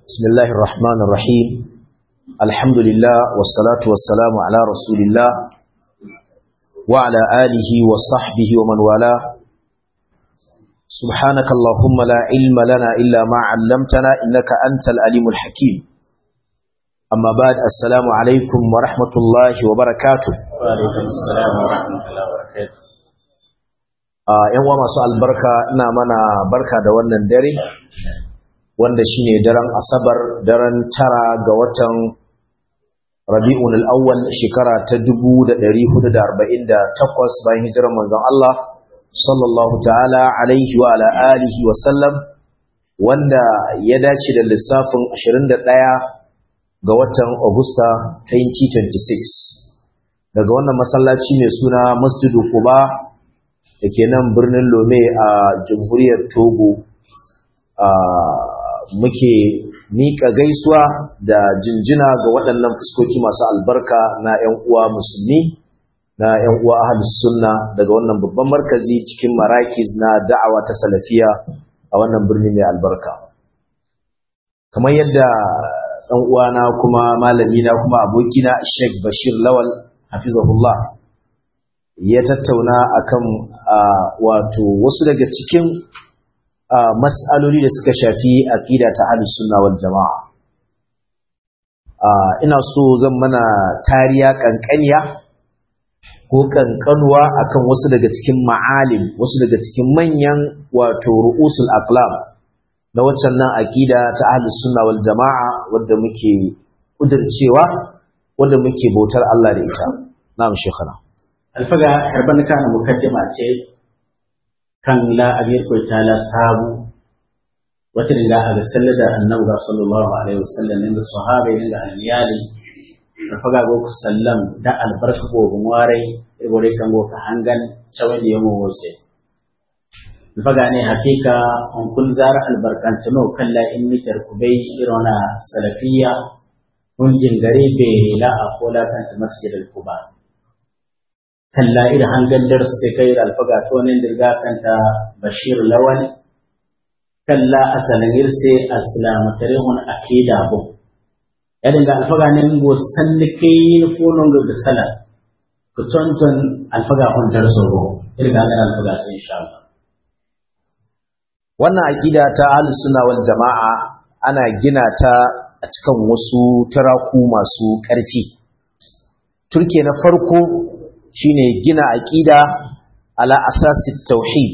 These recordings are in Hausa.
بسم الله الرحمن الرحيم الحمد لله والصلاة والسلام على رسول الله وعلى آله وصحبه ومن والاه سبحانك اللهم لا علم لنا إلا ما علمتنا إنك أنت الأليم الحكيم أما بعد السلام عليكم ورحمة الله وبركاته وعليكم السلام ورحمة الله وبركاته ‘yan uwa masu albarka ina mana barka da wannan dare wanda shine daren asabar daren tara ga watan rabi'un al'awwal shekara ta 1448 bayan hijirar manzon Allah sallallahu ta'ala alaihi wa ala alihi wa sallam wanda ya dace da lissafin 21 ga watan Agusta 2026 daga wannan masallaci mai suna Masjidu Quba da ke nan birnin Lome a jamhuriyar Togo muke miƙa gaisuwa da jinjina ga waɗannan fuskoki masu albarka na 'yan uwa musulmi na 'yan uwa ahlus sunna daga wannan babban markazi cikin marakiz na da'awa ta salafiya a wannan birni mai albarka kamar yadda ɗan uwana kuma malami na kuma abokina Sheikh Bashir Lawal hafizahullah ya tattauna akan wato wasu daga cikin mas'aloli da suka shafi aqida ta ahlus sunna wal jamaa ina so zan mana tariya kankaniya ko kankanuwa akan wasu daga cikin ma'alim wasu daga cikin manyan wato ru'usul aqlam na waccan nan aqida ta ahlus sunna wal jamaa wanda muke kudircewa wanda muke bautar Allah da ita na'am shekhana alfaga harban kana mukaddima ce kan la abir ko tala sabu wata da ga sallada annabi sallallahu alaihi wasallam inda sahaba inda aliyali alfaga go ku sallam da albarka go gumwarai ibore kan go ka hangan chawai da yamo wose alfaga ne hakika on kun zara albarkan tuno kalla in mitar kubai irona salafiya mun jingare be la akola kan masjidil kuba kalla ida hangallar sai kai da alfaga to ne dirga kanta bashir lawal kalla asalin irse aslamu tarihun akida bu ya dinga alfaga ne go sallike yin fonon ga sala ku tonton alfaga kun darso go irga ga alfaga sai insha Allah wannan aqida ta ahlus sunna wal jamaa ana gina ta a cikin wasu taraku masu ƙarfi turke na farko shine gina aqida ala asasi tauhid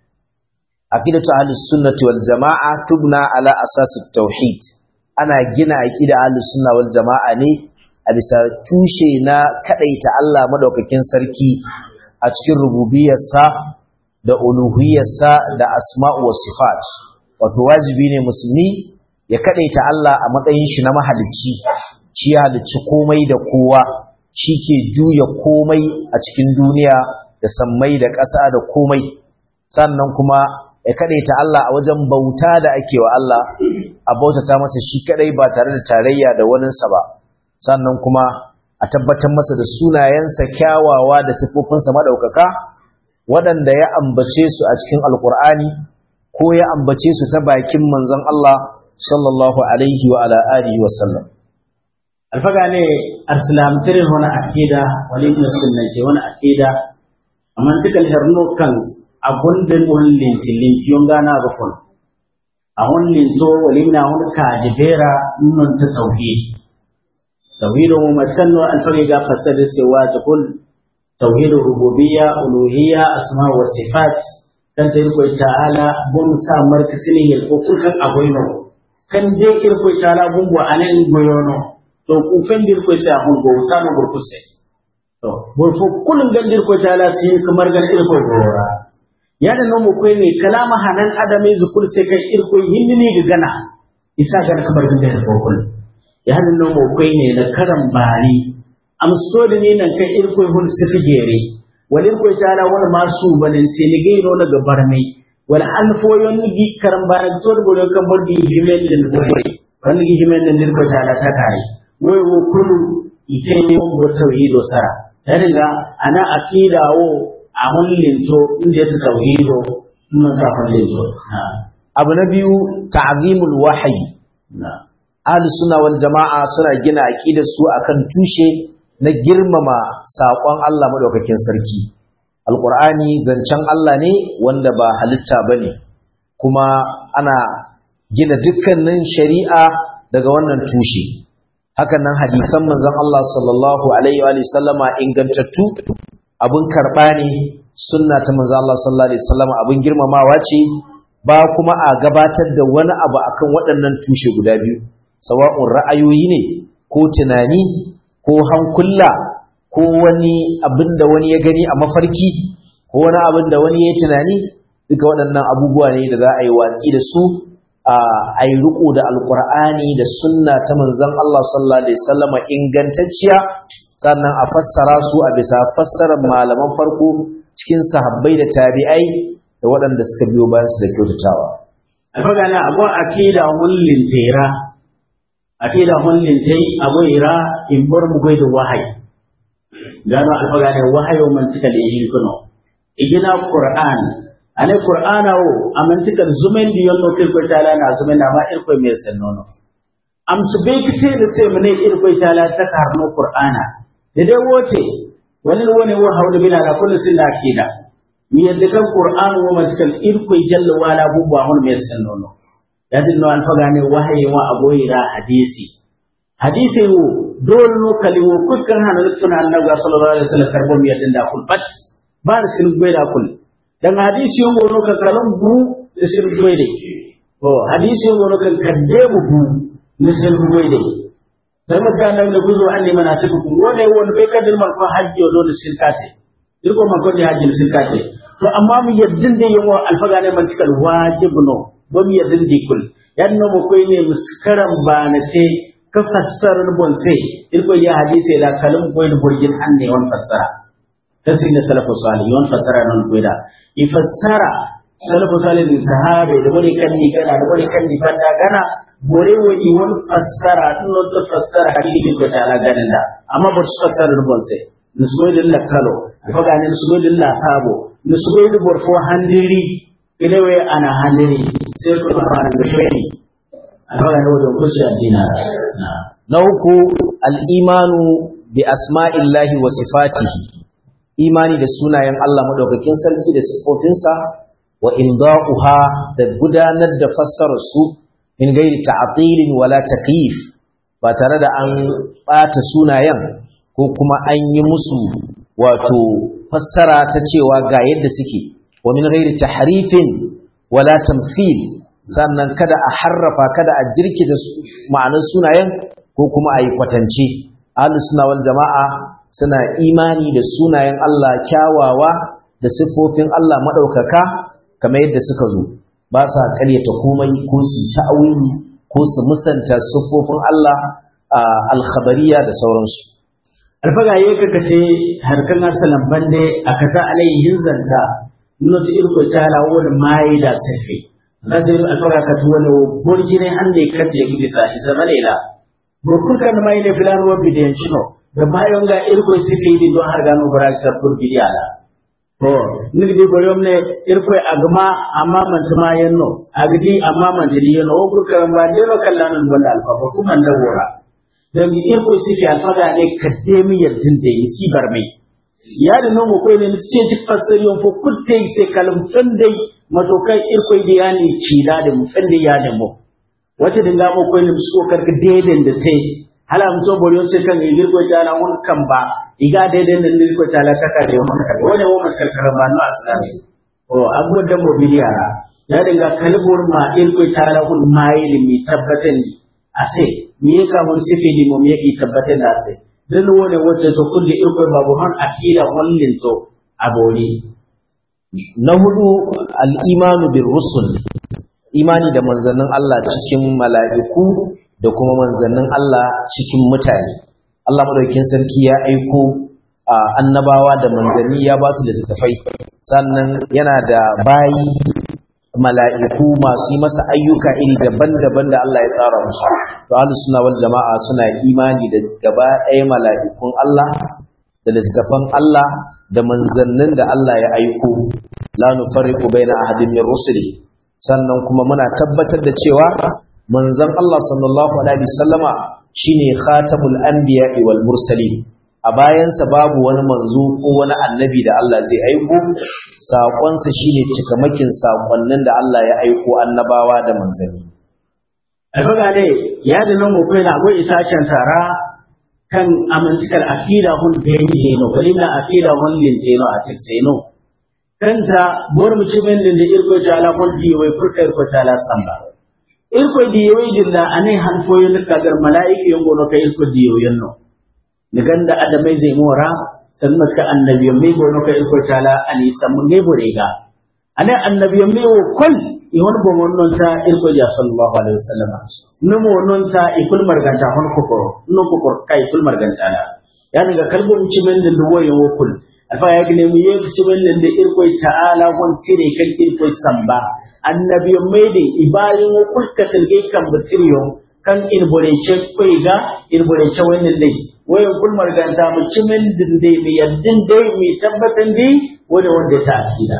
aqidatu ahlus sunnati wal jamaa tubna ala asasi tauhid ana gina aqida ahlus sunna wal jamaa ne a bisa tushe na kadaita Allah madaukakin sarki a cikin rububiyarsa da uluhiyarsa da asma'u was sifat wato wajibi ne musulmi ya kadaita Allah a matsayin shi na mahalicci shi ya halicci komai da kowa shi ke juya komai a cikin duniya da sammai da ƙasa da komai sannan kuma ya kaɗaita Allah a wajen bauta da ake wa Allah a bautata masa shi kaɗai ba tare da tarayya da waninsa ba sannan kuma a tabbatar masa da sunayensa kyawawa da siffofinsa maɗaukaka waɗanda ya ambace su a cikin alƙur'ani ko ya ambace su ta bakin manzon Allah sallallahu alaihi wa ala alihi wa sallam alfaga ne arsalam tirin wani akida wani ibn sunna ce wani akida amma tikal herno kan abun da mun linti linti yon gana ga fon a hon linto wali na hon ka jibera nun ta tauhid tauhid mu matkan no alfaga ga fasada sai wa ta kul tauhid rububiyya uluhiyya asma wa sifat kan ta ko ta'ala bun sa markasini yel ko kulkan agoino kan dai irko ta'ala bun bo anan goyono to ku fendir ko sai hun go sano burkuse to bor fo kulun gandir ko tala sin kamar gan irko gora ya da nomo ko ne kalama hanan adame zukul sai kai irko hinni ga gana isa ga kamar gan fo kul ya da nomo ko ne na karam bani am so da ne nan kai irko hun sifigere wal irko tala wal masu banin telige no na gabar mai wal alfoyon gi karam bani to da bolo kan bodi himen da bodi wani gi himen da irko tala ta kai wai wo kulu ite ne wo tauhido sara ta riga ana akida wo a mullinto inda ta tauhido mun ka mullinto abu na biyu ta'zimul wahyi na ahlus sunna wal jama'a suna gina aqidar su akan tushe na girmama saƙon Allah madaukakin sarki alqur'ani zancen Allah ne wanda ba halitta bane kuma ana gina dukkanin shari'a daga wannan tushe hakan nan hadisan manzon Allah sallallahu alaihi wa sallama ingantattu abun karba ne sunna ta manzon Allah sallallahu alaihi wasallama abun girmamawa ce ba kuma a gabatar da wani abu akan waɗannan tushe guda biyu sawa'un ra'ayoyi ne ko tunani ko hankula ko wani abin da wani ya gani a mafarki ko wani abin da wani ya tunani duka waɗannan abubuwa ne da za a yi watsi da su a yi riko da alkur'ani da sunna ta manzon Allah sallallahu alaihi wasallama ingantacciya sannan a fassara su a bisa fassarar malaman farko cikin sahabbai da tabi'ai da waɗanda suka biyo bayan su da kyautatawa alfaga na abu akida hullin tera akida hullin tai abu ira in bar mu da wahayi gano alfaga ne wahayo man tika da yin kuno igina qur'an ane qur'ana wo amantikar zumen di yonno kirko tala na zumen na ma irko me sannono am su be kite da sai mun irko tala ta karno qur'ana da dai wote wani wani wo hawda bila la kullu sinna akida mi yadda kan qur'an wo matikal irko jalla wala bubba hon me sannono yadin no alfaga ne wahayi wa aboyira hadisi hadisi wo dole no kali wo kukkan hanan tuna annabi sallallahu alaihi wasallam karbo mi yadda da kul bat ba da sin gbe da kul dan hadisi yon gono kan kalam bu da sin gbe de to hadisi yon gono kan kadde bu bu da sin gbe de sai maka nan da guzo an ne mana siku kun wone won be kadin man ko hajji do da sin kate dirko man ko ne hajji sin kate to amma mu yaddin da yawo alfaga ne man cikal wajibno ba mu yaddin di kul yanno mu koy ne muskaran ba na ce ka fassarar bonse irko ya hadisi la kalam koy da burgin an ne won fassara kasi na salafu salih yon fassara non koy da i fassara salafu salih din sahabe da wani kan ni kana da wani kan ni fanda kana bore wo i won fassara non to fassara hadisi ko tala ganin da amma ba su fassara bonse nisboydin la kalo ko ga ne nisboydin la sabo nisboydin borfo handiri ilewe ana handiri sai to fara da shiri alfara da wajen kusa addina na uku al'imanu bi asma'illahi wa sifatihi imani da sunayen Allah maɗaukakin sarki da siffofinsa wa inda'uha da gudanar da fassarar su in gairi ta'atilin wala takyif ba tare da an ɓata sunayen ko kuma an yi musu wato fassara ta cewa ga yadda suke wa min gairi tahrifin wala tamthil sannan kada a harrafa kada a jirkita ma'anar sunayen ko kuma a yi kwatance ahlus sunna wal jama'a suna imani da sunayen Allah kyawawa da siffofin Allah madaukaka kamar yadda suka zo ba sa karyata komai ko su ta'awili ko su musanta siffofin Allah al-khabariya da sauransu alfaga ye kaka te harkan asalan bande akata alayhin zanta not irko tala wani mai da safi nasir alfaga ka tuwalo borjine hande kate gidisa isa malela burkun kan mai ne filan wa bidiyan chino da bayon ga irko sifi di don har gano barakar burgiya da to nigi di boyom ne irko agma amma man tuma yanno agdi amma man tili yanno o burka ba de no kallanan wanda alfa ko kuma da wora dan irko sifi alfaga ne kademi yardin da yi sibar mai ya da nomo ko ne ce ci fasariyon fo kutte se kalam fandai matokai irko di yani cida da mu fandai ya da mu wata dinga mo ko ne musko karka deden da te hala mu to boriyo se kan igir ko jana mun kan ba iga deden da ndir ko tala ta ka de mun kan wone wo maskal karama no aslami o abu da mobiliyara ya dinga kalbur ma irko tala hun mayil mi tabbatan ni ase mi ka mun sifili mo mi yi tabbatan da ase dan wone wacce to kulli irko babu han akida wallin to abori na hudu al-imanu bir rusul imani da manzannin Allah cikin mala'iku da kuma manzannin Allah cikin mutane. Allah madaukakin sarki ya aiko annabawa da manzanni ya ba su littattafai sannan yana da bayi mala'iku masu yi masa ayyuka iri daban-daban da Allah ya tsara musu. To ahlus sunna wal jama'a suna imani da gaba ɗaya mala'ikun Allah da littattafan Allah da manzannin da Allah ya aiko la nufarriqu baina ahadin min rusuli sannan kuma muna tabbatar da cewa manzon Allah sallallahu alaihi wasallama shine khatamul anbiya'i wal mursalin a bayansa babu wani manzo ko wani annabi da Allah zai aiko saƙonsa shine cikamakin saƙonnin da Allah ya aiko annabawa da manzanni alfaga ne ya da nan mu kai na go itacen tara kan amincikar akida hun da yi no kalina akida hun linteno a tikseno kanta bor mu cimen din da irko jala hun di wai furta irko jala samba irko di wai dilla ane han foyo ne kagar malaika yongo no kai irko di yoyin no ni ganda adamai zai mora sannan ka annabiyan mai gono ka irko jala ani samu ne borega ane annabiyan mai wo kol ihon bo non ta irko ja sallallahu alaihi wasallam numo non ta ikul marganta hon kokoro no kokor kai ikul marganta na ya daga kalbo mu cimen da duwo ya wokul alfa ya gine mu yi cimen da irko ta'ala hon tire kan irko samba annabi mai da ibarin wokul ka tilge kan butiriyo kan irborece kai ga irborece wannan dai wayan kul marganta mu cimen din dai mi yaddin dai mi tabbatan dai wanda wanda ta akida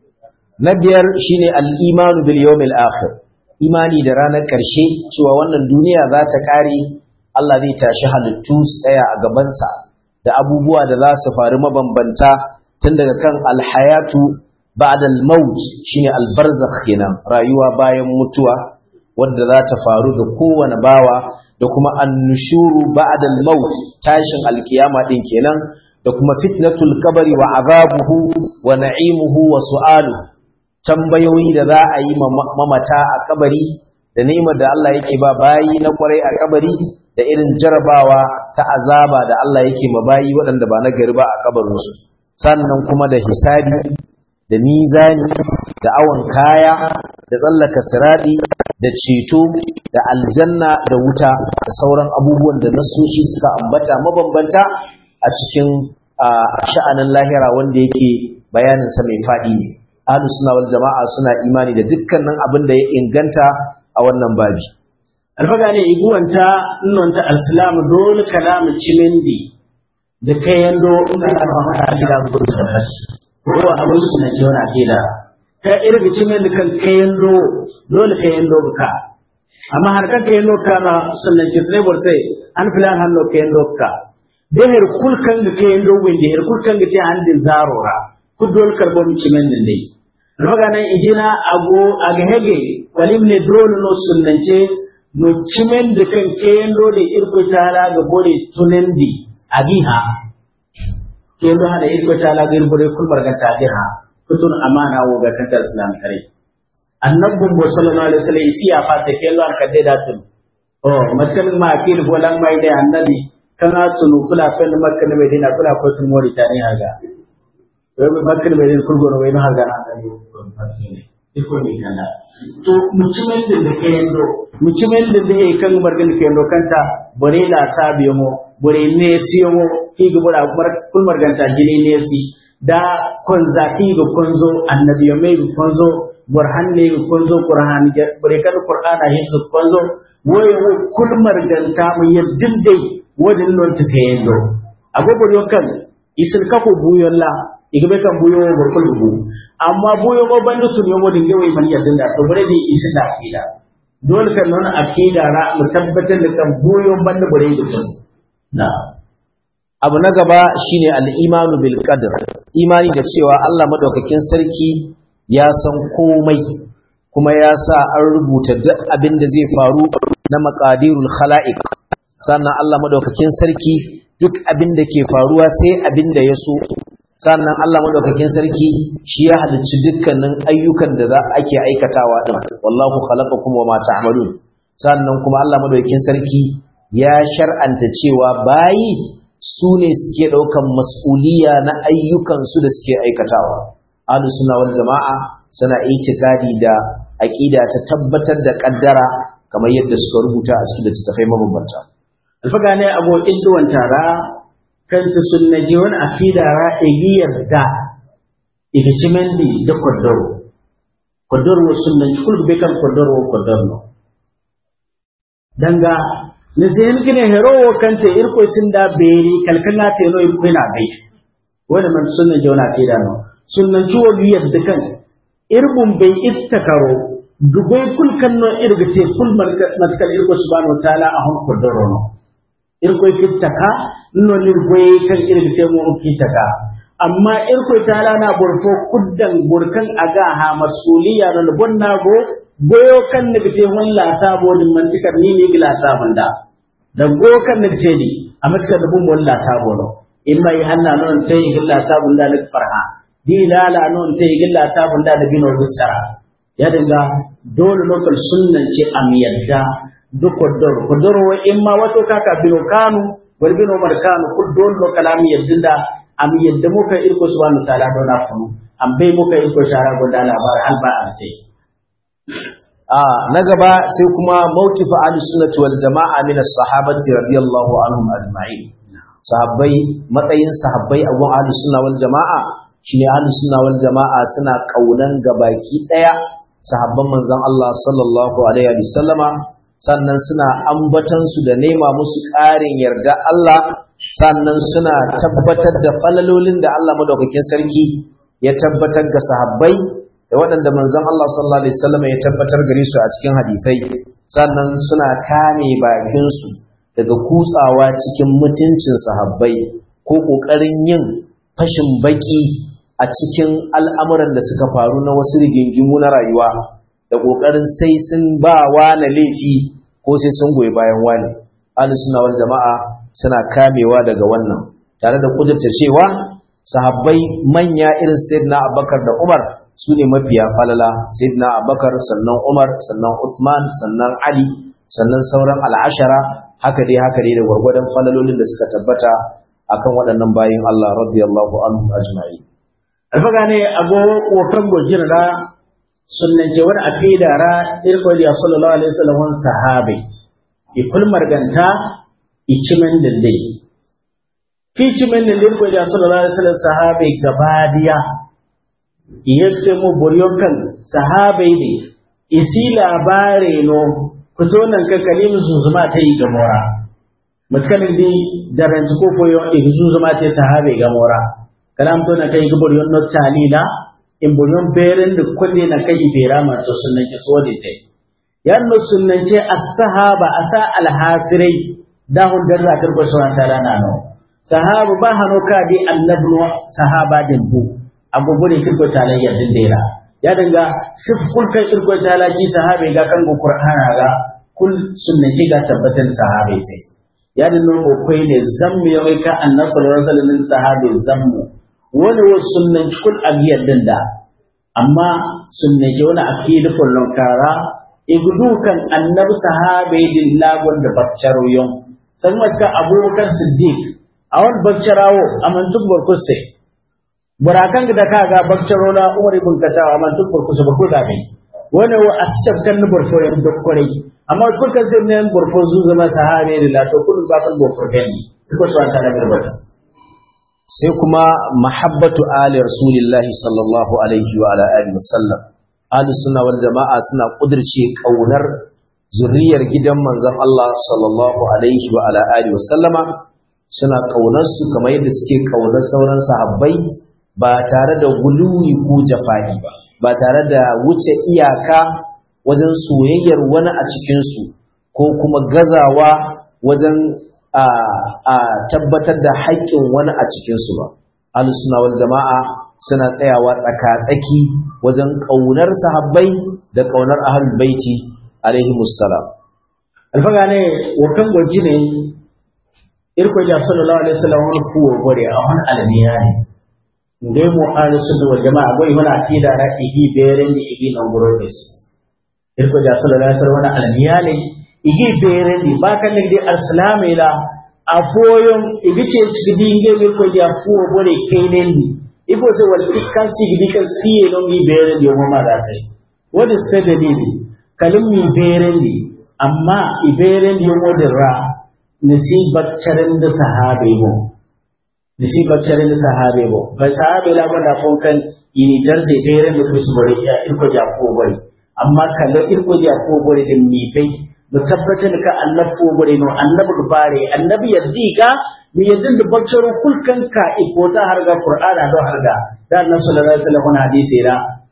na biyar shine al-imanu bil yawmil akhir imani da ranar ƙarshe cewa wannan duniya za ta ƙare Allah zai tashi halittu tsaya a gabansa da abubuwa da za su faru mabambanta tun daga kan alhayatu ba'da al-maut shine al-barzakh kenan rayuwa bayan mutuwa wadda za ta faru ga kowane bawa da kuma annushuru ba'da al-maut tashin alkiyama din kenan da kuma fitnatul kabari wa azabuhu wa na'imuhu wa su'aluhu tambayoyi da za a yi mamata a kabari da ni'imar da Allah yake ba bayi na kwarai a kabari da irin jarabawa ta azaba da Allah yake ma bayi waɗanda ba na gari ba a kabarinsu sannan kuma da hisabi da mizani da awon kaya da tsallaka siradi da ceto da aljanna da wuta da sauran abubuwan da nasoshi suka ambata mabambanta a cikin sha'anin lahira wanda yake bayaninsa mai faɗi ne ahlus sunna wal jama'a suna imani da dukkanin abin da ya inganta a wannan babi alfaga ne iguwanta nonta alislamu dole kalamu cimindi da kayan do ina da mamata gida gudu da basi ko abin su na jiwa gida ka irga cimindi kan kayan do dole kayan do ka amma har kan kayan do ka na sunnan kisne bor sai an filan hanno kayan do ka da her kulkan ga kayan do windi her kulkan ga ta handin zarora ku dole karbo mu cimindi ne alfaga nan ijina ago aga hege walim ne drone no sunnance no cimen da kan kendo da irko tala ga bore tunendi agiha kendo hada irko tala ga irbore kulbar ga tagiha kutun amana wo ga kantar islam tare annabun bo sallallahu alaihi wasallam isi ya fasa kendo an kadde da tun oh matkan ma akil bolan mai da annabi kana tunu kula kan makka ne mai dina kula ko tun mori ta ne haga wai makka ne mai dina kulgoro wai no haga na iko ne kana to mutumin da da ke yando mutumin da da kan margan ke yando kanta bore la sabiyo mo bore ne siyo mo ki ga bora mar kul margan ta gine ne si da konza ki ga konzo annabi mai ga konzo burhan ne ga konzo qur'an bore kan qur'ana yin su konzo woy wo kul margan ta mu yaddin dai wadin non ta ke yando agogo yo kan isin kako buyon la igbe kan buyo burkul bu amma boyo ko banda tun yomo din gawai man yadda da to bare ne isi da akida dole kan nuna akida ra mu tabbatar da kan boyo banda bare da tun na abu na gaba shine al-imanu bil qadr imani da cewa Allah madaukakin sarki ya san komai kuma ya sa an rubuta duk abin da zai faru na maqadirul khalaiq sannan Allah madaukakin sarki duk abin da ke faruwa sai abin da ya so sannan Allah madaukakin sarki shi ya halicci dukkanin ayyukan da za ake aikatawa din wallahu khalaqakum wama ta'malun sannan kuma Allah madaukakin sarki ya shar'anta cewa bayi su ne suke daukan mas'uliya na ayyukan su da suke aikatawa ahlus sunna wal jama'a suna itikadi da aqida ta tabbatar da kaddara kamar yadda suka rubuta a cikin littattafai mabambanta alfaga ne abu idduwan tara kanta sunnaji wani akida ra igiyar da igichimendi da kodoro kodoro wo sunnaji kul be kan kodoro wo kodoro danga ne sen kine hero wo kante irko sinda beri kalkanga te no irko na bai wani man sunnaji wani akida no sunnaji wo biyar da kan irbun bai ittakaro dugoy kul kanno irga te kul matkal irko subhanahu wa ta'ala a hon kodoro no irko kittaka no lirgoy kan irga te mo kittaka amma irko ta'ala na burfo kuddan burkan aga ha masuliya no bonna go goyo kan ne bite walla sabo din mantikar ni ne gila sabon da da go kan ne bite ni a matkar da bun walla sabo no in mai hanna non tay gilla sabon da lik farha di lala non tay gilla sabon da da bino gusara ya dinga dole lokal sunnan ce am yadda duk kodor kodor wa imma wato kaka bino kanu wal bino mar kanu kul dole lokal am yadda am yadda muka irko subhanahu wa ta'ala dona funu am bai muka irko shara gonda labar alba an ce a na gaba sai kuma mawqif ahlus sunnati wal jamaa min as-sahabati radiyallahu anhum ajma'in sahabbai matsayin sahabbai a gun ahlus sunna wal jamaa shine ahlus sunna wal jamaa suna kaunan gabaki daya sahabban manzon Allah sallallahu alaihi wa sallama sannan suna ambatan su da nema musu ƙarin yarda Allah sannan suna tabbatar da falalolin da Allah madaukakin sarki ya tabbatar ga sahabbai da waɗanda manzon Allah sallallahu alaihi wasallam ya tabbatar gare su a cikin hadisai sannan suna kame bakin su daga kutsawa cikin mutuncin sahabbai ko kokarin yin fashin baki a cikin al'amuran da suka faru na wasu rigingimu na rayuwa da kokarin sai sun ba na laifi ko sai sun goyi bayan wani ahlus sunna wal jama'a suna kamewa daga wannan tare da kudurta cewa sahabbai manya irin sayyidina Abubakar da Umar su ne mafiya falala sayyidina abubakar sannan umar sannan usman sannan ali sannan sauran al'ashara haka dai haka dai da gwargwadon falalolin da suka tabbata akan waɗannan bayin Allah radiyallahu anhu ajma'i alfaga ne ago wokan gojin ra sunnan je wani aqida ra irko da sallallahu alaihi wasallam sahabi ikul marganta ichimen dinde fi chimen dinde irko da sallallahu alaihi wasallam sahabi gabadiya yadda mu buryon kan sahabai ne isi labare no ku to nan ka kalimu zuzuma ta yi ga mora mutkanin di daranci ko koyo e zuzuma ta sahabai ga mora kalam to na kai ga buryon no talila in buryon beren da kulle na kai ibera ma to sunnan ki so ta yanno sunnan ce as-sahaba asa al-hasirai dahun darra karbo sunan tala na no sahaba ba hano ka di annabnu sahaba din bu abubuwan kirko talayya din dera ya danga sifkul kai kirko talaji sahabe ga kan qur'ana ga kul sunnati ga tabbatan sahabe sai ya dinno ko kai ne zammu ya wai ka annabi sallallahu alaihi wasallam sahabe zammu wani wa sunnan kul abiyar din da amma sunnati wani akidu kullun kara igudu kan annabi sahabe din lagon da baccaro yon san maka abubakar siddiq a wani baccarawo amantuk barkusai burakan da ka ga bakcaro na Umar ibn Khattab amma tun burku su burku da bai wani wa asab kan ni burfo ya duk kore amma kun kan sai ne burfo zu zama sahabe ne la to kun ba kan burfo gani ko so an tana garba sai kuma mahabbatu ali rasulillahi sallallahu alaihi wa ala alihi wasallam ahli sunna wal jama'a suna kudirce kaunar zuriyar gidan manzon Allah sallallahu alaihi wa ala alihi wasallama suna kaunar su kamar yadda suke kaunar sauran sahabbai ba tare da guluwi ko jafa'i ba ba tare da wuce iyaka wajen soyayyar wani a cikinsu ko kuma gazawa wajen a tabbatar da haƙƙin wani a cikinsu ba suna wal jama'a suna tsayawa tsaka-tsaki wajen ƙaunar sahabbai da ƙaunar ahlul baiti alaihi musallam alfaga ne wakan gwaji ne irko ya sallallahu alaihi wasallam wani fuwo gore a wani alaniya ne ngai mu ahlu sunna wal jamaa goy wala akida ra igi beren di igi non gurobes irko ja sallallahu alaihi wasallam almiyale igi beren di bakan ne di alislam ila afoyon igi ce cigi nge irko ja fuwo bore kainen di ifo se wal tikkan sigi kan siye non gi beren di mo ma da sai wadi sai dalili kalim mi beren di amma iberen di mo dirra nasibat charan da sahabe mo nisi baccare da sahabe bo ba sahabe la ba da fon kan ini darse dere da su bari ya irko ja ko bari amma kala irko ja ko bari da mi bai mu tabbatar ka Allah ko bari no annabi bare annabi yaddi ga mi yadda da baccaro kulkan ka iko ta har ga qur'ana do har ga da annabi sallallahu alaihi wasallam hadisi ra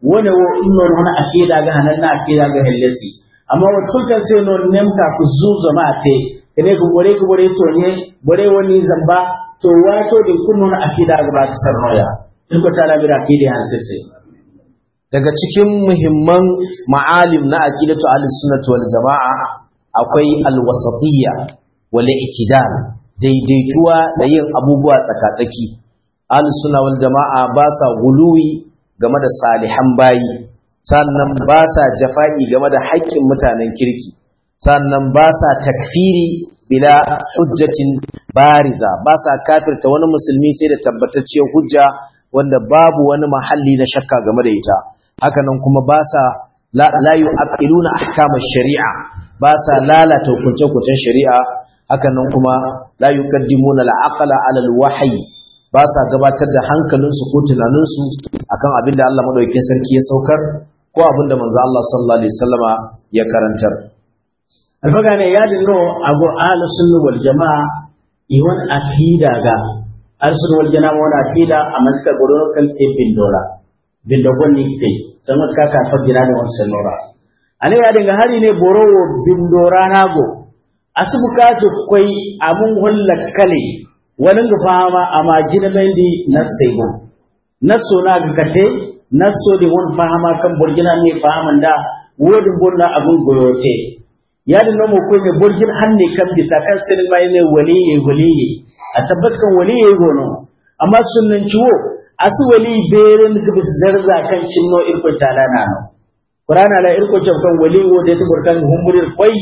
wone wo innon hono akida ga hananna akida ga hellesi amma wat kulkan sai non nemta ku zuzo mate ene ko bore ko bore to ne bore woni zamba to wato din kunnon akida ga ba ta sarnoya in ko tala bi akida han sai daga cikin muhimman ma'alim na aqidatu ahlus sunnah wal jamaa akwai alwasatiyya wal i'tidal daidaituwa da yin abubuwa tsakatsaki ahlus sunnah wal jamaa ba sa guluwi game da salihan bayi sannan ba sa jafa'i game da haƙƙin mutanen kirki sannan ba sa takfiri bila hujjatin bariza ba sa kafirta wani musulmi sai da tabbatacciyar hujja wanda babu wani mahalli na shakka game da ita hakanan kuma ba sa la yu'aqiluna ahkama shari'a ba sa lalata hukunce-hukuncen shari'a hakanan kuma la yuqaddimuna al-aqla 'ala al-wahyi ba sa gabatar da hankalinsu ko tunaninsu akan abin da Allah madaukakin sarki ya saukar ko abin da manzo Allah sallallahu alaihi wasallama ya karantar alfaga ne ya dinno abu ahlus sunna wal jamaa iwan akida ga ahlus sunna wal jamaa wala akida amma suka goro kan tebin dola bin da gonni ke sama ka ka fadira da wannan lora ale ya dinga hari ne borowo bin dora nago asubukatu koi amun hulla kale wani ga fama amma jina mendi nassego nasso na ga kate nasso di won fahama kan burgina ne fahaman da wodin bonna abun goyote ya da namo ko ne burgin hanne kan bisa kan sinin mai ne waliye waliye a tabbatkan waliye gono amma sunnan ciwo asu wali beren ga bis zarza kan cinno irko talana no qur'ana la irko kan waliwo da ta burkan humburir koi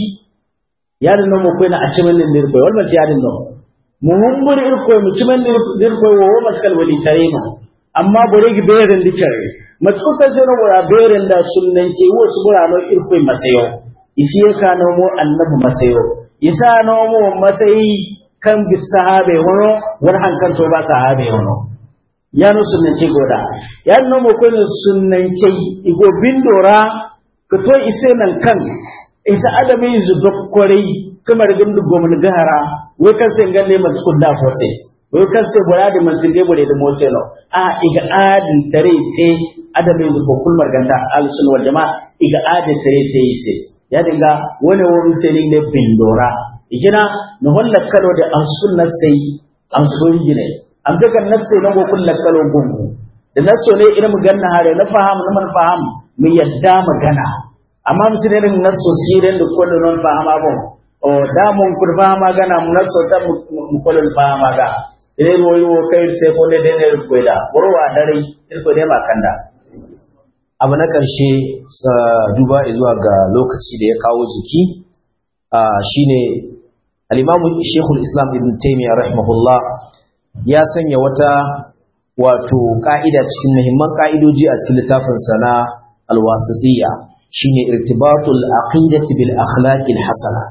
ya da namo ko na a cimin din irko wal ma ya da namo muhumbur irko mu cimin irko wo maskal wali tarino amma bore gi beren di cere matsuka sai no bora beren da sunnan ce wo su bora no irko masayo isi ya ka no mo annabi masayo isa no mo masayi kan bi sahabe wono war hankan to ba sahabe wono ya no sunnan ce goda ya no mo ko ne sunnan ce igo bindora ka to ise nan kan isa adami zu dokkorei kamar gindu gomin gahara wai kan sai ganne man skunda fose wai kan sai bora da man tinde bore da mose no a iga adin tare te adabe zu ko kulmar ganta al sun wal jama iga adin tare te ise ya dinga wani wani sai ne bindora igina no holla kalo da an sunna sai an so gine am daga nafsi na go kullu kalo gungu da naso ne ina mu ganna hare na faham na man faham mu yadda magana amma musulmin naso siren da kullu non fahama bon o damun kurba magana muna sota mukolin ba maga ire wo yo kai se ko ne de ne ko da borwa dare irko de makanda abu na ƙarshe duba zuwa ga lokaci da ya kawo jiki shine al-imamu shekul islam ibn taymiyyah rahimahullah ya sanya wata wato ka'ida cikin muhimman ka'idoji a cikin littafin sana al-wasitiyya shine irtibatul aqidati bil akhlaqil hasana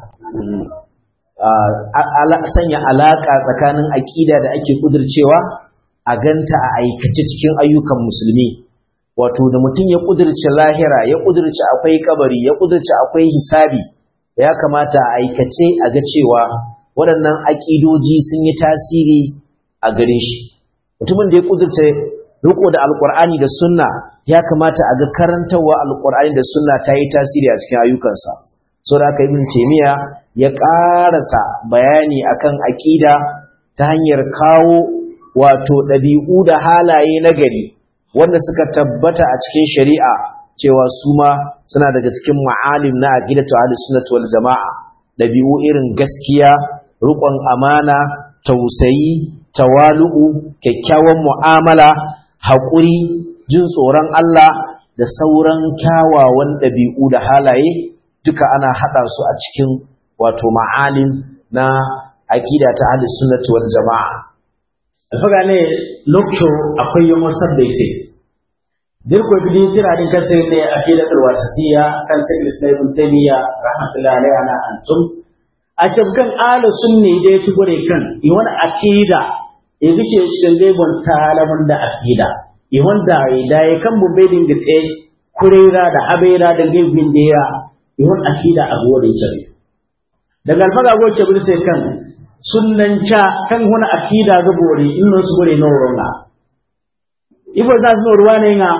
sanya alaƙa tsakanin aƙida da ake ƙudurcewa a ganta a aikace cikin ayyukan musulmi wato da mutum ya ƙudurce lahira ya ƙudurce akwai kabari ya ƙudurce akwai hisabi ya kamata a aikace a ga cewa waɗannan aƙidoji sun yi tasiri a gare shi mutumin da ya ƙudurce riko da alƙur'ani da sunna ya kamata a ga karantarwa alƙur'ani da sunna ta yi tasiri a cikin ayyukansa saboda haka ibn taymiya ya ƙarasa bayani akan aƙida ta hanyar kawo wato ɗabi'u da halaye na gari wanda suka tabbata a cikin shari'a cewa su ma suna daga cikin ma'alim na aqidatu ahlus sunnah wal jama'a ɗabi'u irin gaskiya riƙon amana tausayi tawalu'u kyakkyawan mu'amala haƙuri jin tsoron Allah da sauran kyawawan ɗabi'u da halaye duka ana haɗa su a cikin wato ma'alim na aqida ta ahlus sunnah wal jama'a alfaga ne lokco akwai yin wasar da ise dirko bidi tira din kansa ne aqida al wasatiyya kan sai islam ibn taymiya rahmatullahi alaihi ana antum a cikin ahlus sunni da yake gure kan i wani aqida e bike shinde bon talamun da aqida i wanda da ya kan bu bedin gite kurera da habera da gibin da ya i wani aqida a gore ce daga alfaga go ce bi sai kan sunnan ca kan wani akida ga bore in no su bore no ronga ibo za su ruwa ne nga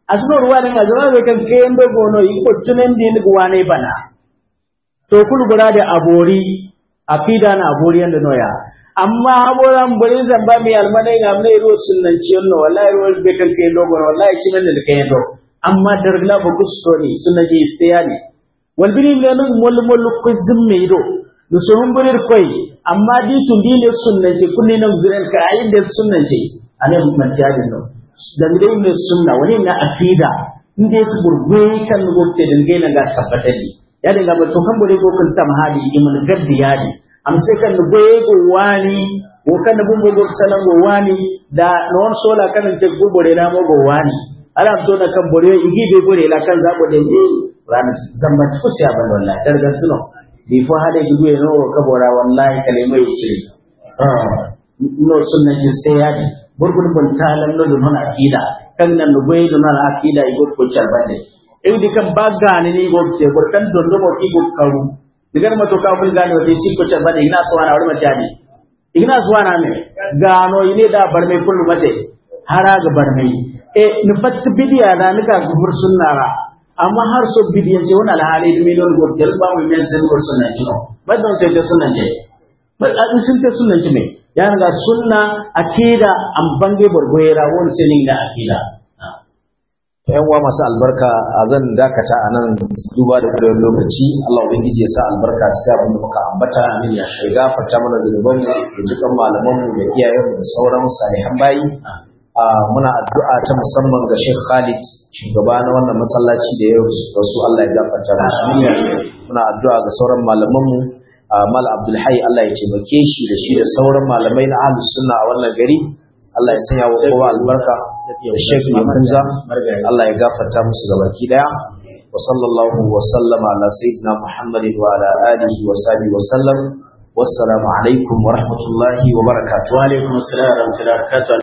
asno ruwa ne ga zama kan kayan da gono yi ko tunan din guwa ne bana to kul gura da abori akida na abori yanda noya amma aboran bari zan ba mi almanai ga mai ro sunnan ciyon no wallahi ro be kan kayan do gono wallahi kinan da kayan do amma dargla ba gusto ne sunnan ji istiyani wal biri ne nun mol mol ko zimme do da sun burir koi amma di tun di ne sunnan ce kulli nan zuren ka ayin da sunnan ce ane man tiyadin no da dai ne sunna wani na akida inda ya burgwe kan gobe da gaina ga tabbatar ne ya dinga ba to kan bore ko kan tam hali imun gaddi yadi am sai kan goye go wani ko kan bumbo go sanan go wani da non sola kan ce go bore na mo go wani ala to na kan bore igi be bore la kan zabo da ni ran zamba ku sai ban wallahi darga suno bi fo hade gudu e no ka bora wallahi kalimai ce no sunna ji sai yadi burgun bun talan no don akida kan nan no bai don akida igo ko charbande e di kan baga ni ni go te bur kan don do ki go karu digar ma to ka mun gane wata si ko charbande ina so ana wani mutane ina so ana me gano ine da bar mai kullu mate hara ga bar mai e ni fat bidiya da nika gubur sunna ra amma har so bidiyan ce wannan alhali dumi don go te ba mu men sen go sunna ce no ba don te sunna ce ba a sun te sunna ce ne ya ga sunna akida an bange bargoyera wani sinin da akida yan uwa masu albarka a zan dakata a nan duba da kudin lokaci Allah ubangiji ya sa albarka su ga abin da muka ambata ya gafarta mana zunuban da jikan malaman mu da iyayen mu da sauran salihan bayi muna addu'a ta musamman ga Sheikh Khalid shugaba na wannan masallaci da ya rasu Allah ya gafarta musu muna addu'a ga sauran malaman mu Mal Abdul Hayy Allah ya taimake shi da shi da sauran malamai na ahlus sunna a wannan gari Allah ya sanya wa kowa albarka da Sheikh Yakuza Allah ya gafarta musu gabaki daya wa sallallahu wa sallama ala sayyidina Muhammadin wa ala alihi wa sahbihi wa sallam wassalamu alaikum wa rahmatullahi wa barakatuh wa alaikum assalam wa rahmatullahi wa barakatuh